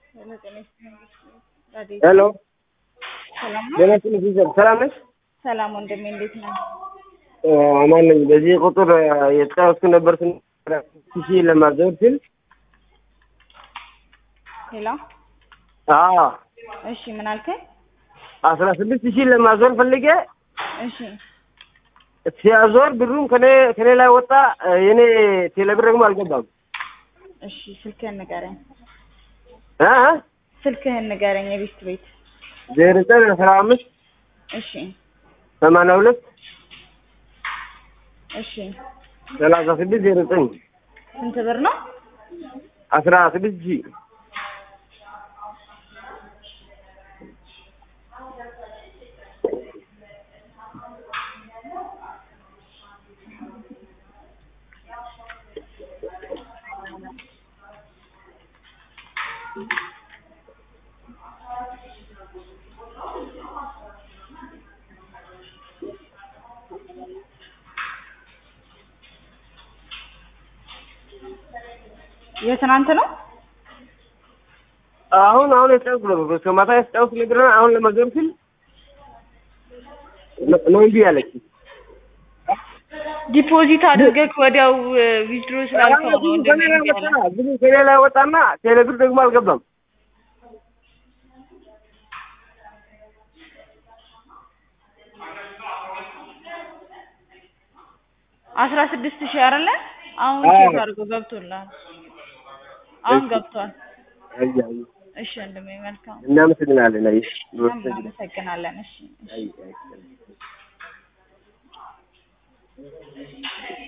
ሄሎ ሰላም ነው? ጤና ይስጥልኝ ሲስተር፣ ሰላም ነሽ? ሰላም ወንድሜ እንዴት ነህ? አማን ነኝ። በዚህ ቁጥር የተጫወትኩ ነበር ሺ ለማዘወር ስል ሄሎ አዎ እሺ፣ ምን አልከኝ? አስራ ስድስት ሺህ ለማዞር ፈልጌ እሺ ሲያዞር ብሩም ከኔ ከኔ ላይ ወጣ። የኔ ቴሌብር ደግሞ አልገባም። እሺ፣ ስልክህን ንገረኝ። እ ስልክህን ንገረኝ። የቤት ቤት ዜሮ ዘጠኝ አስራ አምስት እሺ ሰማንያ ሁለት እሺ፣ ሰላሳ ስድስት ዜሮ ዘጠኝ ስንት ብር ነው? አስራ ስድስት ሺህ የትናንት ነው? አሁን አሁን የተጫወትኩ ነበር እስከ ማታ የተጫወትኩ ነበር። አሁን ለማዞር ስል ነው እምቢ አለች። ዲፖዚት አድርገህ ወዲያው ዊዝድሮ ስላልከው ነው ከኔ ወንድሜ ላይ እምቢ ወጣ ያለ። ብሩ ከኔ ላይ ወጣና ቴሌብር ደግሞ አልገባም። አስራ ስድስት ሺህ አይደለ? አሁን አዎ። ቼክ አድርጎ ገብቶልሃል። አሁን እሺ። ገብቷል። አይ አይ እሺ ወንድሜ መልካም። እናመሰግናለን። አይ እኛም እናመሰግናለን። እሺ እሺ። አይ አይ